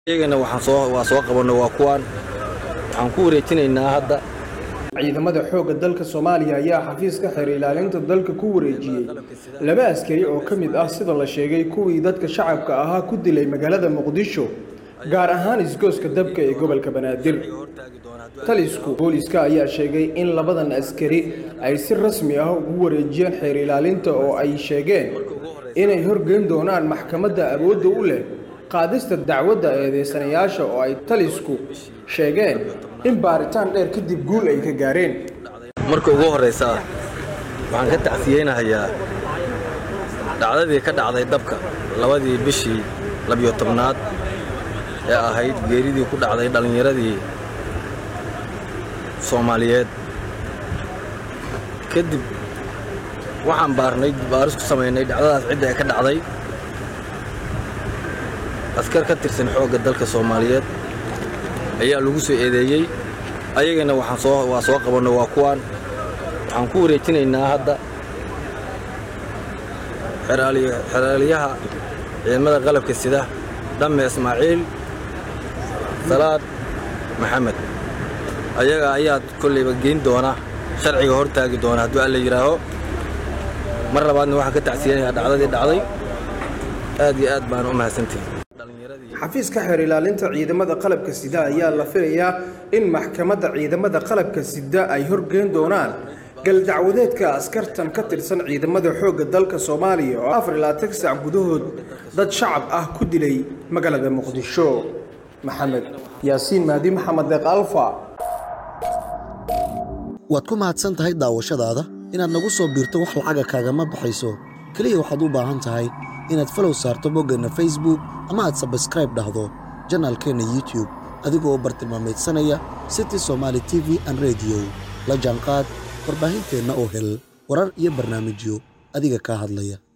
iyagana waxaan soo waa soo qabanno waa kuwaan waxaan ku wareejinaynaa hadda ciidamada xoogga dalka soomaaliya ayaa xafiiska xeer ilaalinta dalka ku wareejiyey laba askari oo ka mid ah sida la sheegay kuwii dadka shacabka ahaa ku dilay magaalada muqdisho gaar ahaan isgooska dabka ee gobolka banaadir talisku booliska ayaa sheegay in labadan askari ay si rasmi ah ugu wareejiyeen xeer ilaalinta oo ay sheegeen inay horgeyn doonaan maxkamadda awoodda u leh qaadista dacwadda eedeysanayaasha oo ay talisku sheegeen in baaritaan dheer kadib guul ay ka gaareen marka ugu horraysa waxaan ka tacsiyeynahayaa dhacdadii ka dhacday dabka labadii bishii labiyo tobnaad ee ahayd geeridii ku dhacday dhallinyaradii soomaaliyeed kadib waxaan baarnay baaris ku samaynay dhacdadaas cidda ee ka dhacday askar ka tirsan xoogga dalka soomaaliyeed ayaa lagu soo eedeeyey ayagana waxaan soo waa soo qabanno waa kuwaan waxaan ku wareejinaynaa hadda xeraaliyaha ciidamada qalabka sida dhamme ismaaciil salaad maxamed ayaga ayaa kollayba geyn doona sharciga hor taagi doona hadduu alla yidhaaho mar labaadna waxaan ka tacsiyanayaa dhacdadii dhacday aad iyo aad baan u mahadsantihin xafiiska xeer ilaalinta ciidamada qalabka sida ayaa la filayaa in maxkamadda ciidamada qalabka sida ay horgeyn doonaan galdacwadeedka askartan ka tirsan ciidamada xoogga dalka soomaaliya oo afar ilaa tan sac gudahood dad shacab ah ku dilay magaalada muqdisho maxamed yaasiin mahdi maxamed deeq alfa waad ku mahadsan tahay daawashadaada inaad nagu soo biirto wax lacaga kaagama baxayso keliya waxaad u baahan tahay inaad falow saarto boggeenna facebook ama aad sabskraib dhahdo janaalkeenna youtube adigoo bartilmaameedsanaya city somaali t v an rediyo la jaanqaad warbaahinteenna oo hel warar iyo barnaamijyo adiga kaa hadlaya